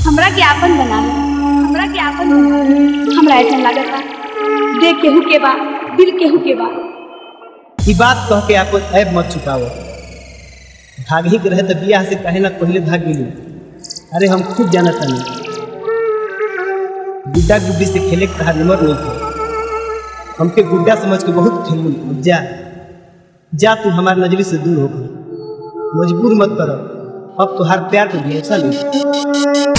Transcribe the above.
हमरा के आपन बना लो हमरा के आपन बना लो हमरा ऐसा लागता देख केहू के बा दिल केहू के बा ई बात कह के आपन ऐब मत छुपाओ भाग ही के रहे तो बियाह से कहे ना पहले भाग गेलू अरे हम खुद जाना तानी गुड्डा गुड्डी से खेले के तहार नंबर नहीं थे हमके गुड्डा समझ के बहुत खेलू अब जा जा तू हमारी नजरी से दूर हो गई मजबूर मत करो अब तुहार प्यार पे भरोसा नहीं